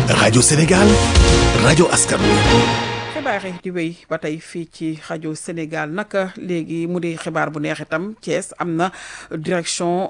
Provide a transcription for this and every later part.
rajo Sénégal rajo askan wi. xibaar yi di wéy ba tey fii ci rajo Sénégal naka léegi mu di xibaar bu neex itam Thiès am na direction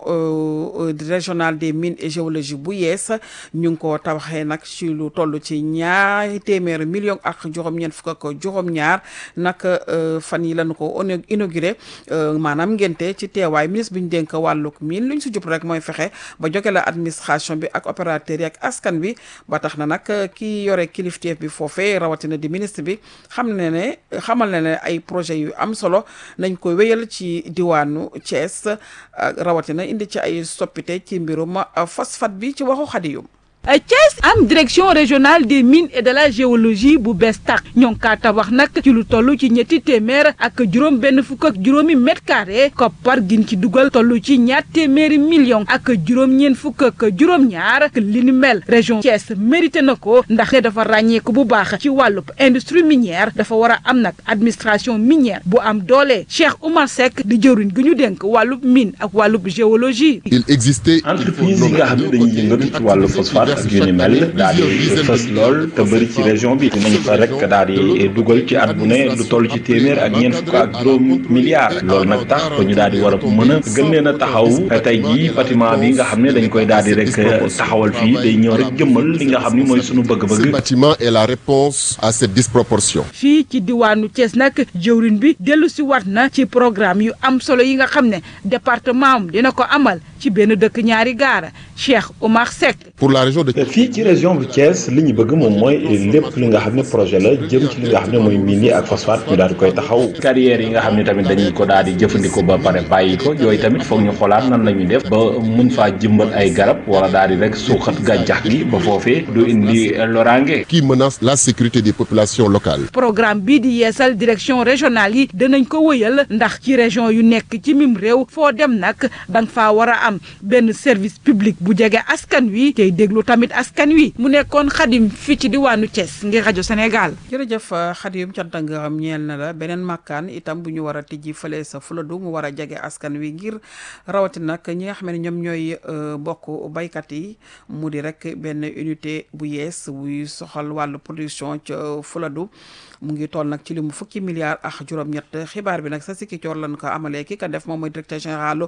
régionale des mines et géologie bu yees ñu ngi ko tabaxee nag ci lu toll ci ñaari téeméeri million ak juróom-ñeent fukk ak juróom-ñaar nag fan yi lañu ko inauguré maanaam ngente ci teewaay ministre bi ñu dénk wàllug mine lu ñu si jub rek mooy fexe ba joge la administration bi ak opérateur yi ak askan bi ba tax na nag ki yore kilifteef bi foofee rawatina di ministre bi xam ne ne xamal ne ne ay projet yu am solo nañ ko wéyal ci diwaanu Thiès rawatina indi ci ay soppite ci mbirum phosphate bi ci waxu Xadiyum Thiès am direction régionale des mines et de la géologie bu bees tax ñoo ngi kaa tabax nag ci lu toll ci ñetti téeméer ak juróom benn fukk ak juróomi mètre carré koppar gin ci dugal toll ci ñaar téeméeri million ak juróom-ñeent fukk ak juróom-ñaar li ni mel région Thiès mérité na ko ndax ne dafa ràññeeku bu baax ci wàllub industrie minière dafa war a am nag administration minière bu am doole Cheikh Oumar Seck di jëriñ gi ñu dénk wàllub mine ak wàllub géologie. il existait entreprise yi nga xam ne dañuy yëngatu ci wàllu phosphate ak yu ni mel daal di fës lool te bëri ci région bi dinañ fa rek daal di dugal ci at bu ne lu toll ci téeméer ak ñeent fukk ak juróom milliards loolu nag tax ba ñu daal di war a mën a gën leen a taxaw tey jii bâtiment bi nga xam ne dañ koy daal di rek taxawal fii day ñëw rek jëmmal li nga xam ni mooy sunu bëgg-bëgg. ce bâtiment est la réponse à cette disproportion. fii ci diwaanu Thiès nag jëwriñ bi dellu si wat na ci programme yu am solo yi nga xam ne département am dina ko amal ci benn dëkk ñaari gaara Cheikh Oumar Seck. pour la région de. fii ci région bu Thiès li ñu bëgg moom mooy lépp li nga xam ne projet la jëm ci li nga xam ne mooy mine yi ak phosphate ñu daal di koy taxaw carrière yi nga xam ne tamit dañuy ko daal di jëfandikoo ba pare bàyyi ko yooyu tamit foog ñu xoolaat nan la ñuy def ba mun faa jëmbat ay garab wala daal di rek suuxat gàncax gi ba foofee du indi loraange. qui menace la sécurité des populations locales. programme bii di yeesal direction régionale yi danañ ko wëyal ndax ci région yu nekk ci mim réew foo dem nag danga faa war a am benn service public bu jege askan wi tey déglu tamit askan wi mu nekkoon xadim fii ci diwaanu Thiès ngir rajo Sénégal. jërëjëf xadim cant nga xam ñeel na la beneen màkkaan itam bu ñu war a tijji fële sa fuladu mu war a jege askan wi ngir rawatina nag ñi nga xam ne ñoom ñooy bokk baykat yi mu di rek benn unité bu yees buy soxal wàllu production ca fuladu mu ngi toll nag ci li mu fukki milliards ak juróom-ñett xibaar bi nag sa sikki coor lañ ko amalee ki ka def moom mooy directeur général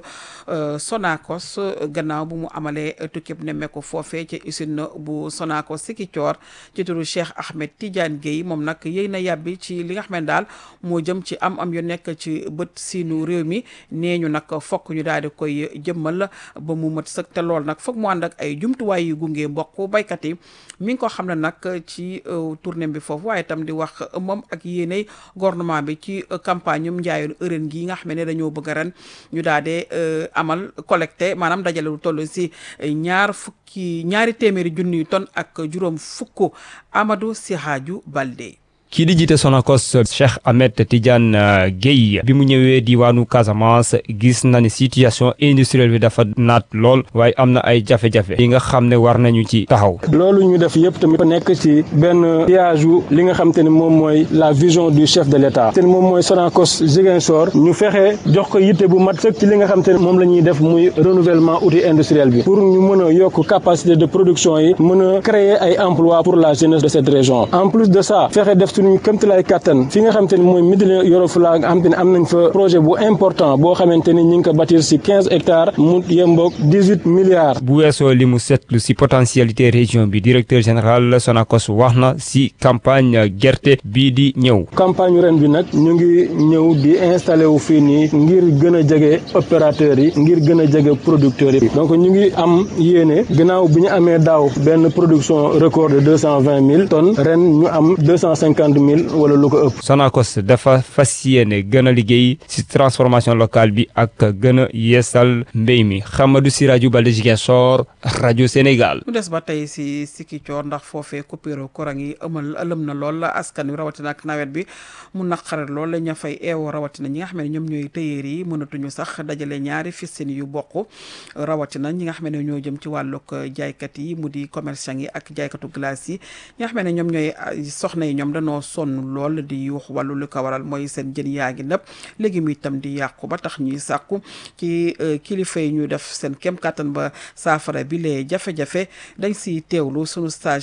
Sonacos gannaaw bu mu amalee tukkib nemmeeku foofee ci usine bu Sonacos sikki coor ci turu Cheikh Ahmed Tidiane Guèye moom nag yëy na yàbbi ci li nga xam ne daal moo jëm ci am am yu nekk ci bët siinu réew mi nee ñu nag fokk ñu daal di koy jëmmal ba mu mat sëkk te lool nag foog mu ànd ak ay jumtuwaay yu gunge mbokk baykat yi mi ngi ko xam ne nag ci tournée bi foofu waaye itam di wax moom ak yéenay gouvernement bi ci campagne um njaayoon ërën gi nga xam ne dañoo bëgg ren ñu daal di amal collecté maanaam dajale lu toll si ñaar fukki ñaari téeméeri junniy tonnes ak juróom fukk Amadou Sihaju Balde. kii di jiite Sonacos Cheikh Ahmed Tidiane Guèye bi mu ñëwee diwaanu Casamance gis na ni situation industrielle bi dafa naat lool waaye am na ay jafe-jafe yi nga xam ne war nañu ci taxaw. loolu ñu def yëpp tamit nekk ci benn piage wu li nga xam te ne moom mooy la vision du chef de l' état te moom mooy Sonacos Ziguinchor ñu fexe jox ko yitte bu mat sëkk ci li nga xam te ne moom la ñuy def muy renouvellement outil industriel bi pour ñu mën a yokk capacité de production yi mën a créer ay emploi pour la jeunesse de cette région en plus de ça fexe def suñu këmtalaay kàttan fi nga xamante ni mooy Médina Yoro Fula nga xamante ni am nañ fa projet bu important boo xamante ni ñi ngi ko bâtir si quinze hectares mu yemboog dix huit milliards. bu weesoo li mu seetlu si potentialité région bi directeur général Sonacos wax na si campagne gerte bii di ñëw. campagne ren bi nag ñu ngi ñëw di installé wu fii nii ngir gën a jege opérateurs yi ngir gën a jege producteurs yi donc ñu ngi am yéene gannaaw bi ñu amee daaw benn production record de deux cent vingt mille tonnes ren ñu am deux cent cinquante mille wala lu ko ëpp. Sonacos dafa fas yéene gën a liggéey si transformation locale bi ak gën a yeesal mbéy mi Hamadou Sirajou Balde Ziguinchor rajo Sénégal. mu des ba tey si Sikicoor ndax foofee coupure courant yi ëmal ëlëm na lool askan wi rawatina ak nawet bi mu naqare lool la ña fay eewoo rawatina ñi nga xam ne ñoom ñooy tëyeer yi mënatuñu sax dajale ñaari fistin yu bokk rawatina ñi nga xam ne ñoo jëm ci wàllug jaaykat yi mu di commerçant yi ak jaaykatu glace yi ñi nga xam ne ñoom ñooy soxna yi ñoom dañoo sonn lool di yuux wàllu lu ko waral mooy seen jën yaa ngi nëpp léegi mu itam di yàqu ba tax ñuy sàkku ci kilifa yi ñu def seen kem kàttan ba saafara bi lee jafe-jafe dañ si teewlu sunu stage